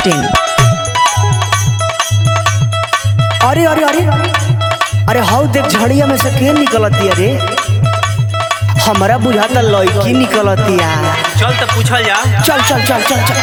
masti.in. अरे अरे अरे अरे हाउ देख झड़िया में से के निकलती अरे हमरा बुझाता लड़की निकलतिया चल तो पूछल जा चल चल चल चल चल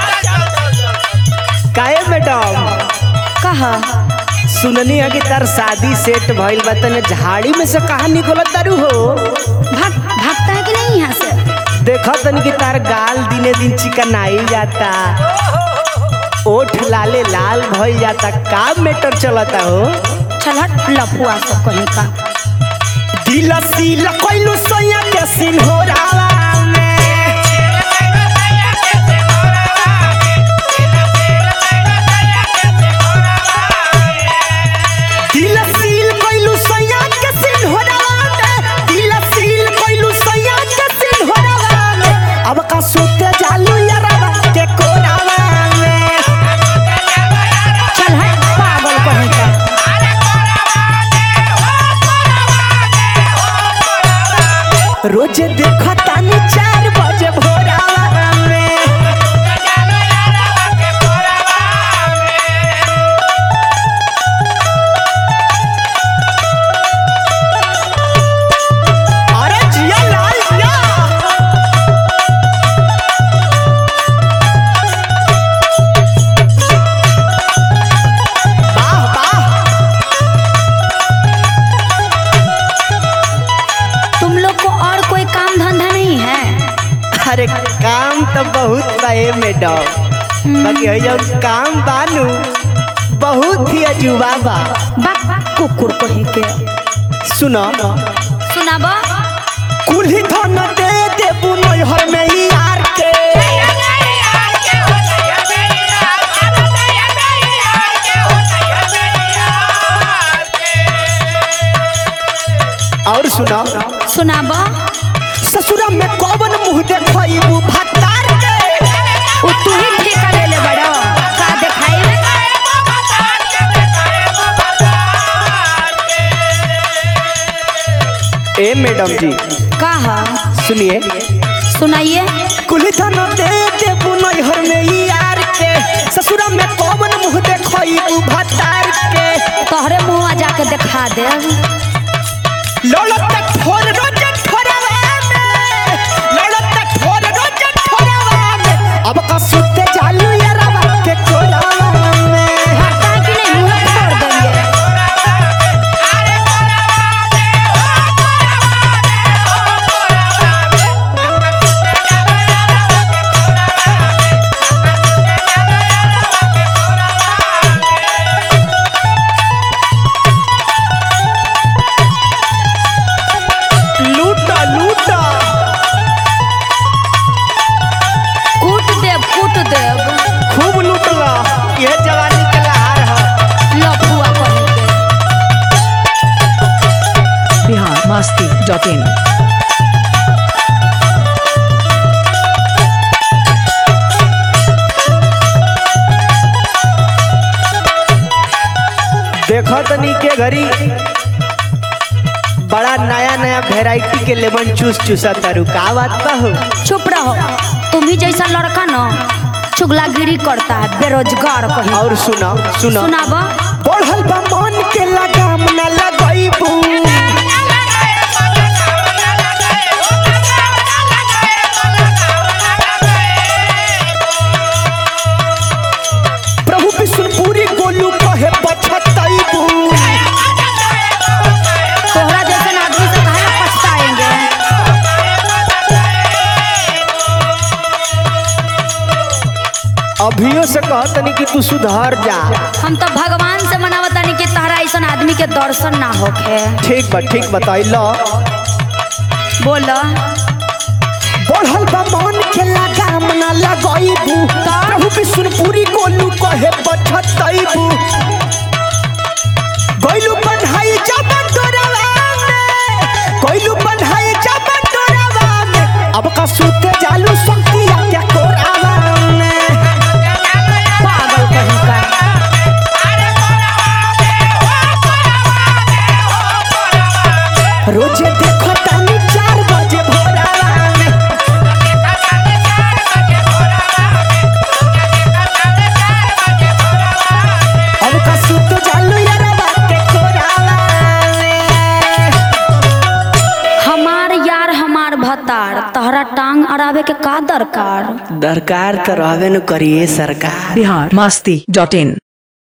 काहे मैडम कहा सुननी है कि तार शादी सेट भइल बा तने झाड़ी में से कहा निकलत तारू हो भाग भागता है कि नहीं यहाँ से देखा तनी कि तार गाल दिने दिन चिकनाई जाता ओठ लाले लाल भइल जाता का मैटर चलता हो चल हट लफुआ सब कहीं का दिल सील कोइलू सोया के सिंहोरावा में दिल सील कोइलू सोया के सिंहोरावा में दिल सील कोइलू सोया के सिंहोरावा में अब का सोते जालू यारावा के कोरावा में चल हट पागल कहीं का रोज देखो तानी चार बजे भोरावा में अरे जिया लाल जिया वाह वाह तुम लोग को और कोई काम धंधा नहीं है अरे काम तो बहुत बा ए मैडम बाकी है जब काम बानू बहुत ही अजूबा बा बाक कुकुर कहीं के सुनो सुनाबो कुल्ही धन दे देबू नैहर में ही यार के और सुनो सुनाबो ससुरा में कौन मुंह देखबू भत्तार के वो तू ही ठेका ले ले बड़ो का दिखाई ए मैडम जी कहा सुनिए सुनाइए कुल्ही धन दे देबू नैहर में ही यार के ससुरा में कौन मुंह देखबू भत्तार के तोहरे मुँह जाके दिखा दे लड़त ठोर रोज ठोरवा में लड़त ठोर रोज ठोरवा में अब का सुते चालू यारवा के कोलावा में भागता है कि नहीं मुँह फोड़ देंगे लूटा लूटा कूट देव कूट देव खूब लूटला ये जवानी के लहार है लफुआ कहीं के Bihar masti.in. देखो तनी के घरी बड़ा नया नया वेराइटी के लेमन चूस चूसा तारू का बात बा हो चुप रहो तुम ही जैसा लड़का ना चुगलागिरी करता है बेरोजगार कहीं और सुना सुना सुनाबो बढ़ल बा मन के लगाम न लगैबू प्रभु विष्णुपुरी गोलू कहे पछतैबू तोहरा जैसे आदमी से कहे पछताएंगे अभियो से कहतनी कि तू सुधर जा हम तो भगवान से मनावतानी कि तहरा ऐसा आदमी के दर्शन ना होखे ठीक बा ठीक बताइल बोलो बढ़ल बा मन के लगाम न लगैबू प्रभु विष्णुपुरी गोलू कहे पछतैबू गोलू बन्हाई जब तोरवा में गोलू बन्हाई जब तोरवा में अब का सूते जालू संकिया के कोरावा में पागल कहीं का रोजे देखो तानी चार बजे भोरावा में भतार तहरा टांग अड़ावे के का दरकार दरकार तो रहबे न करिए सरकार बिहार मस्ती डॉट इन